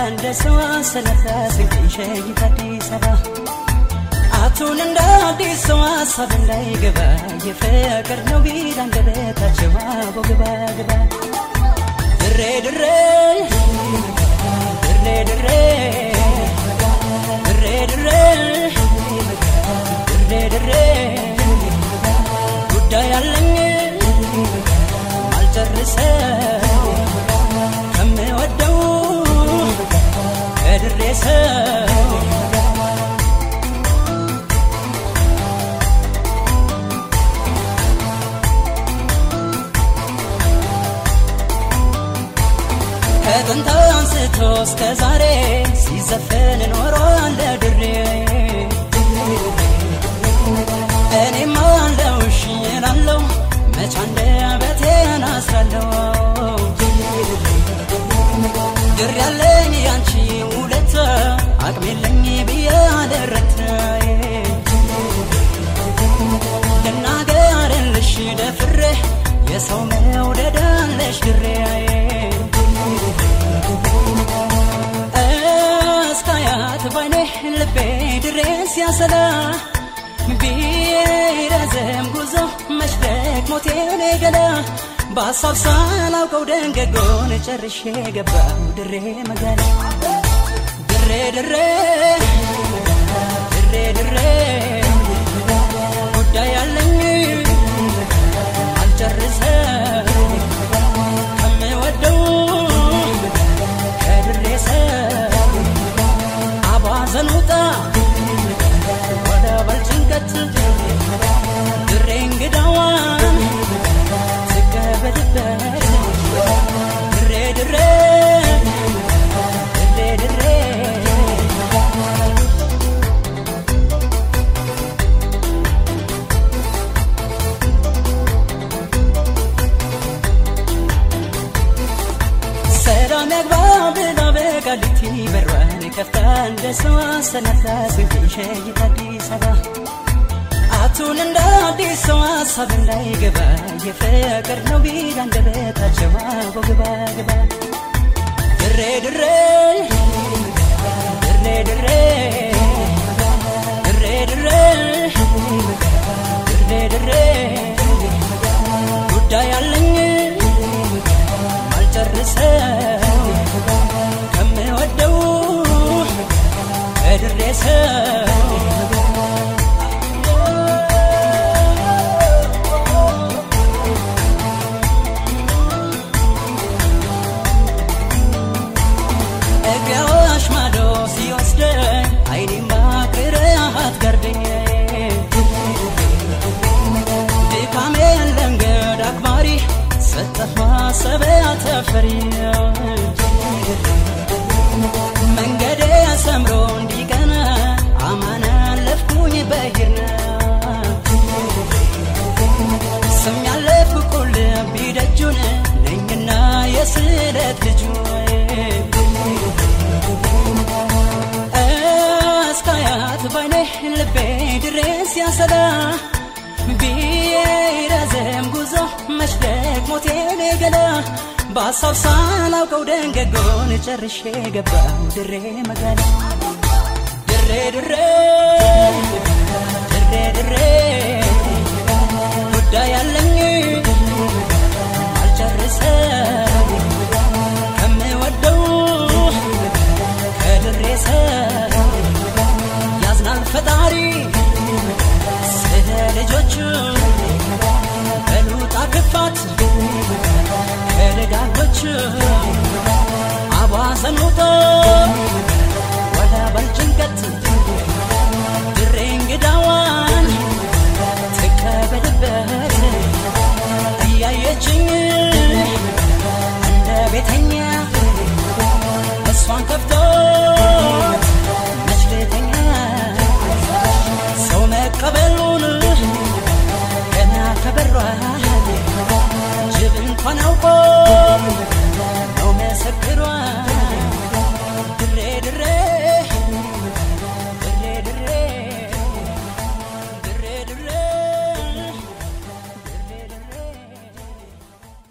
እንደ ሰው አሰነፈ ስንቅን ሸይት አዲስ አበባ አቱን እንደ አዲስ ሰው ሀሳብ እንዳይገባ የፍቅር ነው ቢል አንደበታቸው አቦ ግባ ግባ ድሬ ድሬ ድሬ ድሬ ድሬ ድሬ ድሬ ድሬ ጉዳይ አለኝ አልጨርሰው ከምወደው ከድሬ ሰው ከጥንት አንስቶ እስከ ዛሬ ሲዘፈን ኖሯል ድሬ እኔም አለው እሺ እላለሁ መች አንደበቴን አስራለሁ ድር ያለኝ ያንቺ ውለታ አቅም የለኝ ብዬ አልረታ ልናገርልሽ ደፍሬ የሰው መውደድ አለሽ ድሬ እስካያት ባይኔ ልቤ ድሬ ሲያሰላ ቢረዘም ጉዞ መሽደቅ ሞቴን ገላ በሀሳብ ሳላውቀው ደንገጎን ጨርሼ ገባው ድሬ መጋላ ድሬ ድሬ ድሬ ድሬ ጉዳይ አለኝ አልጨርሰው ከምወደው ከድሬ ሰው አባዘን ውጣ ወደ በልጭንቀት ድሬ እንግዳዋን ትቀበልበት ድሬ ድሬ ድሬ ድሬ ሰላም ያግባ ብላ በቃሊቲ በሯን ከፍታ እንደ ሰው አሰናፍታ ስንቅን ሸይት አዲስ አበባ አቱን እንደ አዲስ ሰው ሀሳብ እንዳይገባ የፍቅር ነው ቢል አንደበታቸው አቦ ግባ ግባ ድሬ ድሬ ድሬ ድሬ ድሬ ድሬ ድሬ ድሬ ጉዳይ አለኝ አልጨርሰው ከምወደው ከድሬ ሰው እግያዋሽ ማዶ ሲወስደኝ አይኔማ ቅርሃት ጋርደኝ ድካሜን ለንገድ አክባሪ ሰጠህ ማሰቢያ ተፈሪ መንገዴ ሰምሮ እንዲቀና አማን አለፍኩኝ በሂርና ስም ያለፍኩ ቁልቢ ደጁን ነኝና የስለት ልጁ እስካያት ባይኔ ልቤ ድሬ ሲያሰላ ቢረዘም ጉዞ መሽደቅ ሞቴን ገላ በሀሳብ ሳላውቀው ደንገጎን ጨርሼ ገባው ድሬ መጋላ ድሬ ድሬ ድሬ ድሬ ጉዳይ አለኝ አልጨርሰው ከምወደው ከድሬ ሰው ያዝናል ፈጣሪ ስለ ልጆቹ በሉጣ ክፋት ከደጋጎች አቧዘን ውጦ ወደ በልጭንቀት ድሬ እንግዳዋን ትቀበልበት እያየችኝ እንደ ቤተኛ እሷን ከፍቶ